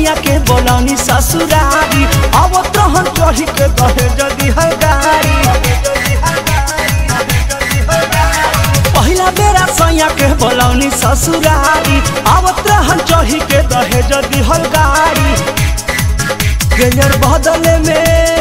सैया के बोलौनी ससुरारी अब तहन चढ़ी के दहे जदी है गाड़ी पहिला बेरा सैया के बोलौनी ससुरारी अब तहन चढ़ी के दहे जदी है गाड़ी गेयर बदले में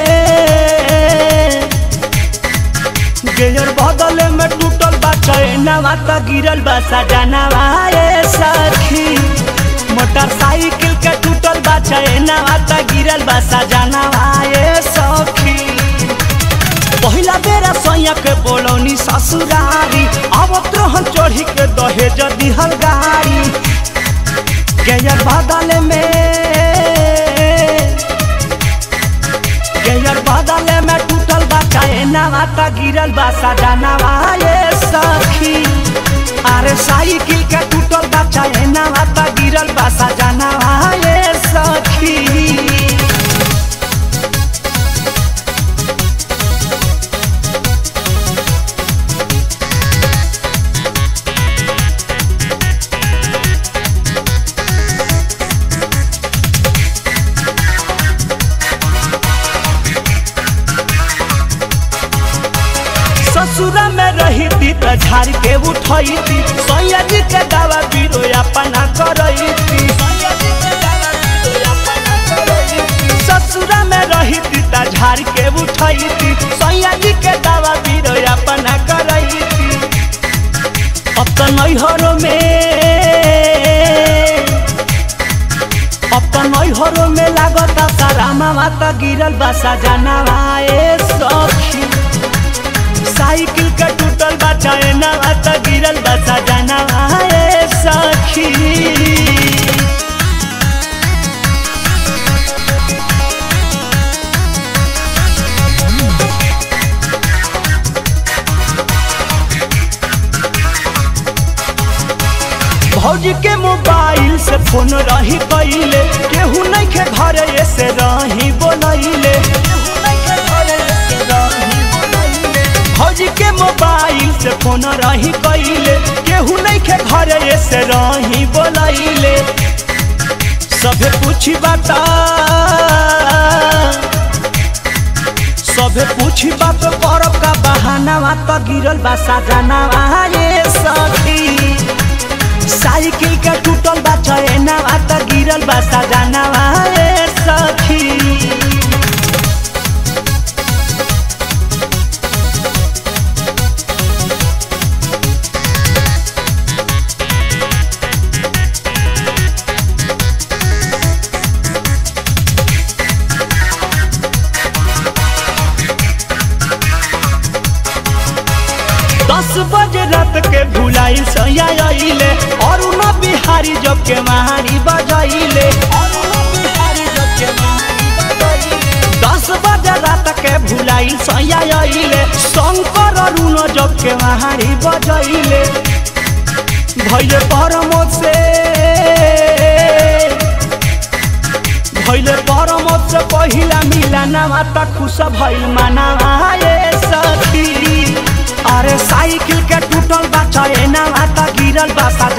गेयर बदले में टूटल बा चैनवा त गिरल बा सजनवा ए सखी मोटरसाइकिल के टूटल बा चैनवा त गिरल बा सजनवा ए सखी पहिला बेरा सैया के बोलौनी ससुरारी अब त्रोहन चढ़ी के दहेज दिहल गाड़ी गेयर बदले में गेयर बदले में टूटल बा चैनवा त गिरल बा सजनवा ए सखी अरे साइकिल के टूटल बा चैनवा त गिरल बा सजनवा ए सखी ससुरा में रही थी त झाड़ के उठई थी सैया जी के दावा बीरो अपना करई थी ससुरा में रही थी त झाड़ के उठई थी सैया जी के दावा बीरो अपना करई थी अब तो नैहरों में अब तो नैहरों में लागता सारा मामा त गिरल बा सजनवा ए सखी साइकिल का टूटल बा चैनवा त गिरल बा सजनवा ए सखी भौजी के मोबाइल से फोन रही कैले केहू नहीं के घर से रही बोलैले केहू नहीं के घरे से रही बोलैले भौजी के मोबाइल से फोन रही कैले केहू नहीं के घर से रही बोलैले सभे पूछी बता सभे पूछी बात करब का बहानावा त गिरल बा सजनावा ये सखी साइकिल के टूटल बा चैनवा त गिरल बा सजनावा ए सखी दस बजे रात के भुलाई सैया अइले और न बिहारी जब के महारी बजाइले दस बजे रात के भुलाई सैया अइले शंकर अरुण जब के महारी बजाइले भैले परमोद से भैले परमोद से पहिला मिलाना त खुश भइल माना ए सखी अरे साइकिल के टूटल बा चैनवा त गिरल बा